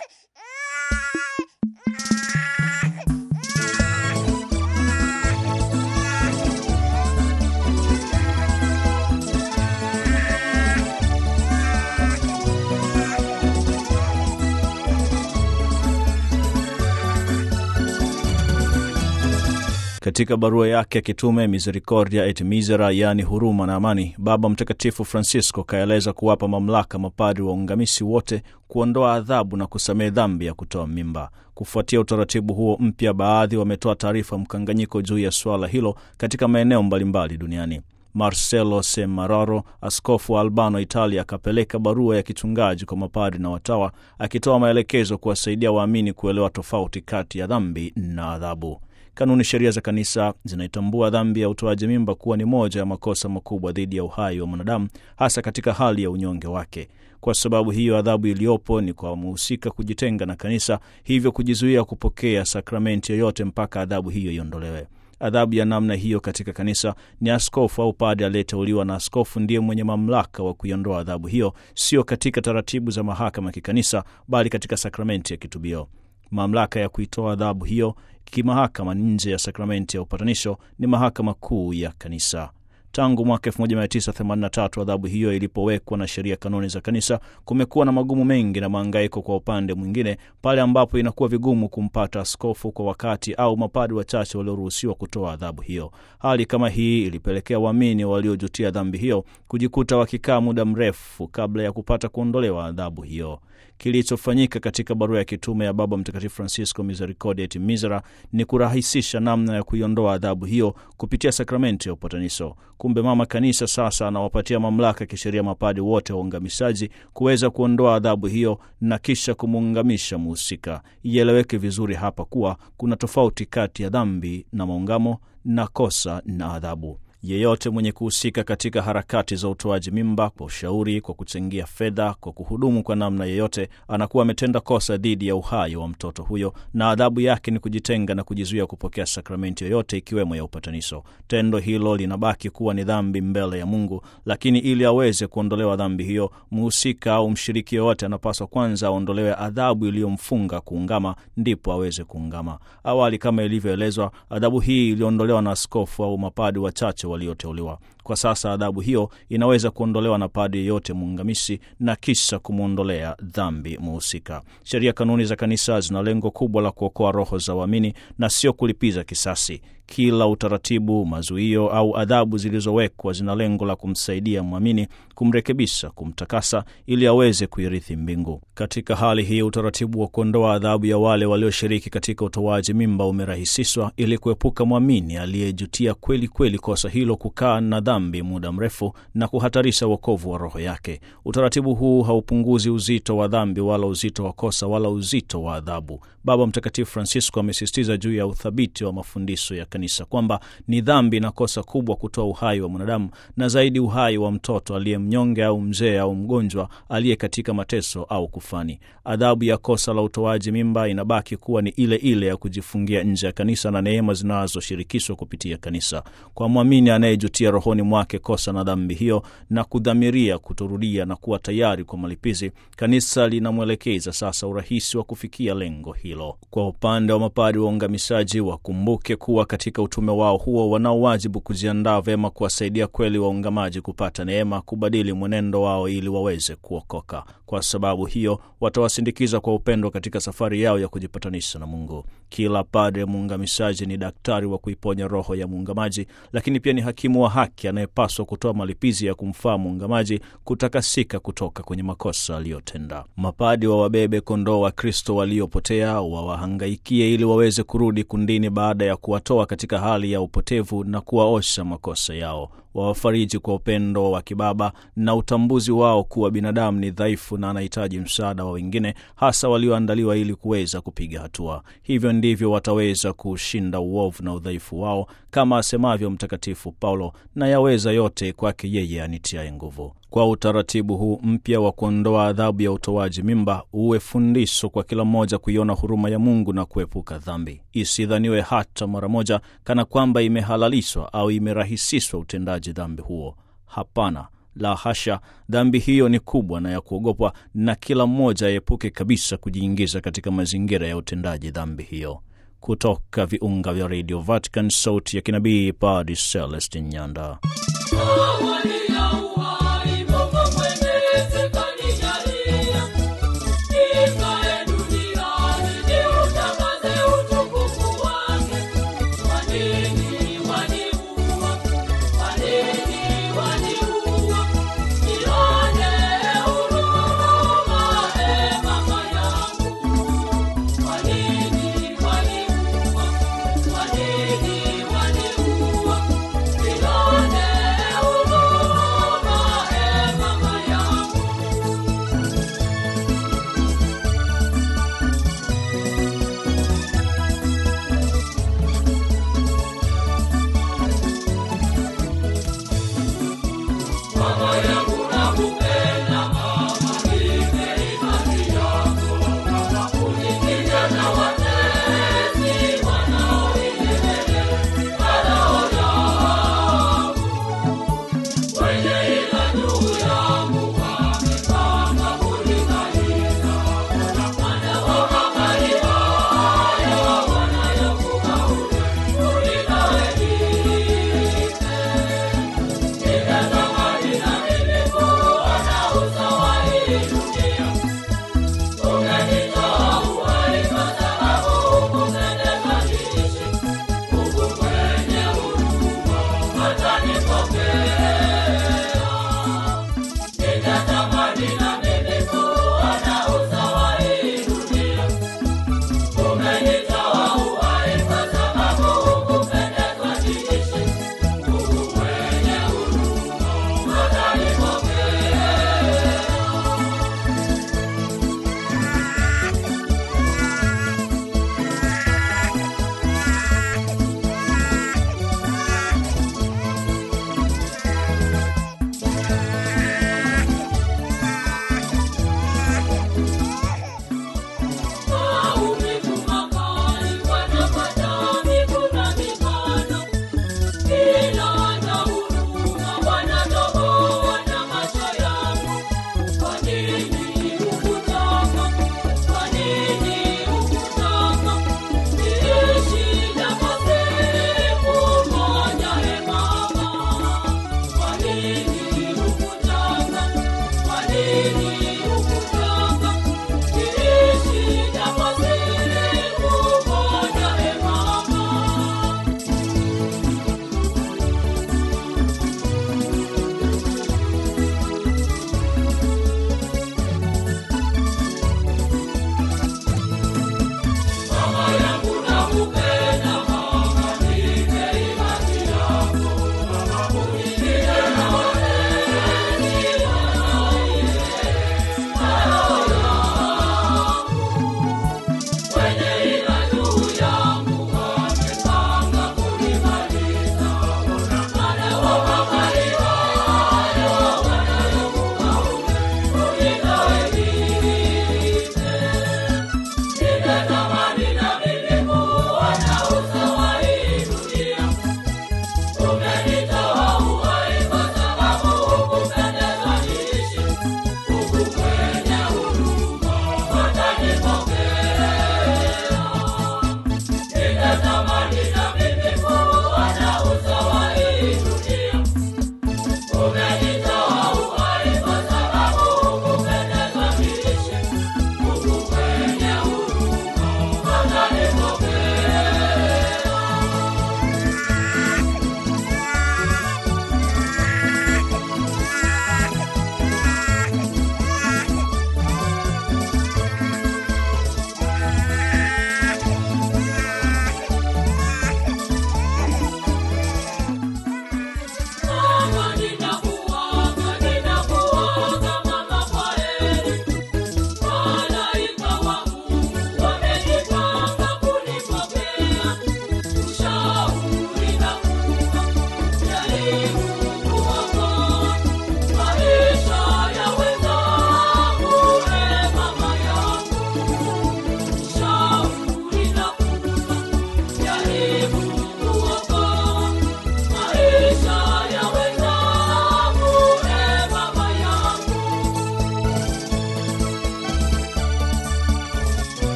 Katika barua yake ya kitume Misericordia et Misera, yaani huruma na amani, Baba Mtakatifu Francisco kaeleza kuwapa mamlaka mapadri waungamisi wote kuondoa adhabu na kusamehe dhambi ya kutoa mimba. Kufuatia utaratibu huo mpya, baadhi wametoa taarifa mkanganyiko juu ya suala hilo katika maeneo mbalimbali duniani. Marcelo Semeraro, askofu wa Albano, Italia, akapeleka barua ya kichungaji kwa mapadri na watawa akitoa maelekezo kuwasaidia waamini kuelewa tofauti kati ya dhambi na adhabu. Kanuni sheria za kanisa zinaitambua dhambi ya utoaji mimba kuwa ni moja ya makosa makubwa dhidi ya uhai wa mwanadamu, hasa katika hali ya unyonge wake. Kwa sababu hiyo, adhabu iliyopo ni kwa mhusika kujitenga na kanisa, hivyo kujizuia kupokea sakramenti yoyote mpaka adhabu hiyo iondolewe. Adhabu ya namna hiyo katika kanisa ni askofu au padre aliyeteuliwa na askofu ndiye mwenye mamlaka wa kuiondoa adhabu hiyo, sio katika taratibu za mahakama ya kikanisa, bali katika sakramenti ya kitubio. Mamlaka ya kuitoa adhabu hiyo kimahakama nje ya sakramenti ya upatanisho ni mahakama kuu ya kanisa. Tangu mwaka 1983 adhabu hiyo ilipowekwa na sheria kanuni za kanisa, kumekuwa na magumu mengi na maangaiko kwa upande mwingine, pale ambapo inakuwa vigumu kumpata askofu kwa wakati au mapadi wachache walioruhusiwa kutoa adhabu hiyo. Hali kama hii ilipelekea waamini waliojutia dhambi hiyo kujikuta wakikaa muda mrefu kabla ya kupata kuondolewa adhabu hiyo. Kilichofanyika katika barua ya kitume ya Baba Mtakatifu Francisco Misericordia et Misera ni kurahisisha namna ya kuiondoa adhabu hiyo kupitia sakramenti ya upatanisho. Kumbe Mama Kanisa sasa anawapatia mamlaka ya kisheria mapadi wote waungamishaji kuweza kuondoa adhabu hiyo na kisha kumuungamisha muhusika. Ieleweke vizuri hapa kuwa kuna tofauti kati ya dhambi na maungamo na kosa na adhabu. Yeyote mwenye kuhusika katika harakati za utoaji mimba, kwa ushauri, kwa kuchangia fedha, kwa kuhudumu kwa namna yeyote, anakuwa ametenda kosa dhidi ya uhai wa mtoto huyo, na adhabu yake ni kujitenga na kujizuia kupokea sakramenti yoyote, ikiwemo ya upatanisho. Tendo hilo linabaki kuwa ni dhambi mbele ya Mungu, lakini ili aweze kuondolewa dhambi hiyo, mhusika au mshiriki yoyote anapaswa kwanza aondolewe adhabu iliyomfunga kuungama, ndipo aweze kuungama. Awali, kama ilivyoelezwa, adhabu hii iliondolewa na askofu au mapadi wachache walioteuliwa. Kwa sasa adhabu hiyo inaweza kuondolewa na padi yeyote muungamisi na kisha kumwondolea dhambi muhusika. Sheria kanuni za kanisa zina lengo kubwa la kuokoa roho za waamini na sio kulipiza kisasi. Kila utaratibu, mazuio au adhabu zilizowekwa zina lengo la kumsaidia mwamini kumrekebisha, kumtakasa ili aweze kuirithi mbingu. Katika hali hii, utaratibu wa kuondoa adhabu ya wale walioshiriki katika utoaji mimba umerahisishwa ili kuepuka mwamini aliyejutia kweli kweli kosa hilo kukaa na dhambi muda mrefu na kuhatarisha wokovu wa roho yake. Utaratibu huu haupunguzi uzito wa dhambi wala uzito wa kosa wala uzito wa adhabu. Baba Mtakatifu Francisco amesisitiza juu ya uthabiti wa mafundisho ya kanisa kwamba ni dhambi na kosa kubwa kutoa uhai wa mwanadamu na zaidi uhai wa mtoto aliye mnyonge au mzee au mgonjwa aliye katika mateso au kufani. Adhabu ya kosa la utoaji mimba inabaki kuwa ni ile ile ya kujifungia nje ya kanisa na neema zinazoshirikishwa kupitia kanisa. Kwa mwamini anayejutia rohoni mwake kosa na dhambi hiyo na kudhamiria kutorudia na kuwa tayari kwa malipizi, kanisa linamwelekeza sasa urahisi wa kufikia lengo hilo. Kwa upande wa mapadi waungamishaji, wakumbuke kuwa katika utume wao huo wanao wajibu kujiandaa vyema kuwasaidia kweli waungamaji kupata neema, kubadili mwenendo wao ili waweze kuokoka. Kwa sababu hiyo watawasindikiza kwa upendo katika safari yao ya kujipatanisha na Mungu. Kila padre muungamishaji ni daktari wa kuiponya roho ya muungamaji, lakini pia ni hakimu wa haki anayepaswa kutoa malipizi ya kumfaa muungamaji kutakasika kutoka kwenye makosa aliyotenda. Mapadi wa wabebe kondoo wa Kristo waliopotea, wawahangaikie ili waweze kurudi kundini baada ya kuwatoa katika hali ya upotevu na kuwaosha makosa yao wawafariji kwa upendo wa kibaba na utambuzi wao kuwa binadamu ni dhaifu na anahitaji msaada wa wengine, hasa walioandaliwa ili kuweza kupiga hatua. Hivyo ndivyo wataweza kushinda uovu na udhaifu wao, kama asemavyo Mtakatifu Paulo, na yaweza yote kwake yeye anitiaye nguvu. Kwa utaratibu huu mpya wa kuondoa adhabu ya utoaji mimba, uwe fundisho kwa kila mmoja kuiona huruma ya Mungu na kuepuka dhambi. Isidhaniwe hata mara moja kana kwamba imehalalishwa au imerahisishwa utendaji dhambi huo. Hapana, La hasha, dhambi hiyo ni kubwa na ya kuogopwa, na kila mmoja aepuke kabisa kujiingiza katika mazingira ya utendaji dhambi hiyo. Kutoka viunga vya Radio Vatican, sauti ya kinabii, Padre Celestin Nyanda.